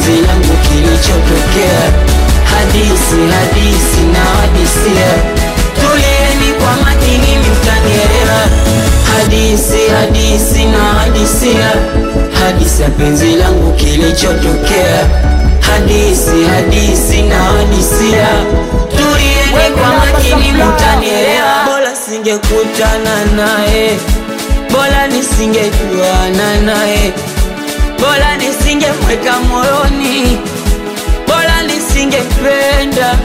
penzi langu kilichotokea. Hadisi hadisi na hadisia, tulieni kwa makini mtanielewa. Hadisi hadisi na hadisia, hadisi ya penzi langu kilichotokea. Hadisi hadisi na hadisia, tulieni kwa makini mtanielewa. Bora singekutana naye, bora nisingejuana naye, bora nisingemweka moyoni, bora nisingependa.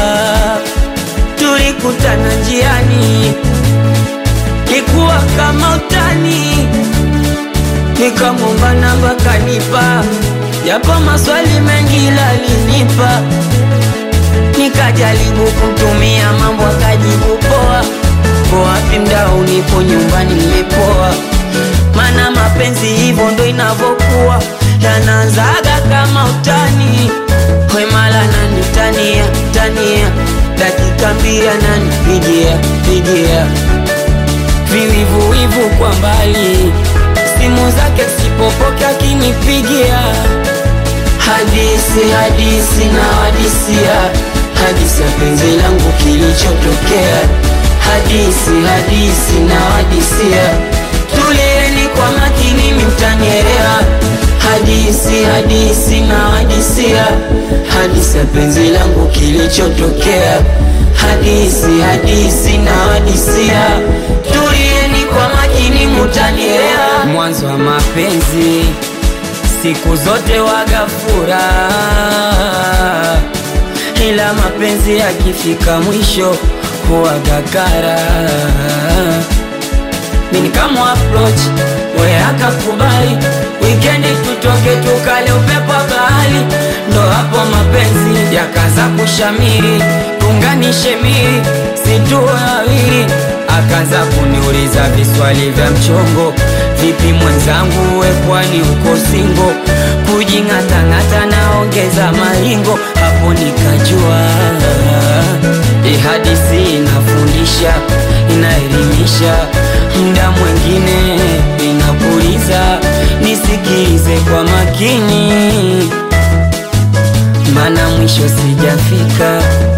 Tulikutana njiani, ikuwa kama utani, nikamwomba namba kanipa, japo maswali mengi lalinipa nikajaribu kumtumia mambo akajibu poa, ko wapi mdao, nipo nyumbani nimepoa. Mana mapenzi hivyo ndo inavyokuwa, yanaanzaga kama utani, wemala nani tania tania, dakika mbili ananipigia pigia, viwivuwivu kwa mbali, simu zake sipopoke akinipigia Hadisi hadisi na hadisia, hadisi ya penzi langu kilichotokea. Hadisi hadisi na hadisia, tulieni kwa makini mtanielewa. Hadisi hadisi na hadisia, hadisi ya penzi langu kilichotokea. Hadisi hadisi na hadisia, tulieni kwa makini mtanielewa. Mwanzo wa mapenzi siku zote waga furaha, ila mapenzi yakifika mwisho huwaga kara. Mimi kama approach we akakubali, weekend tutoke tukale upepo wa bahari, ndo hapo mapenzi yakaanza kushamiri, tunganishe miri situ wawili akaanza kuniuliza viswali vya mchongo, vipi mwenzangu, we kwani uko singo? Kujing'atang'ata naongeza maringo, hapo nikajua hii hadithi inafundisha, inaelimisha, muda mwingine inapuliza. Nisikilize kwa makini, mana mwisho sijafika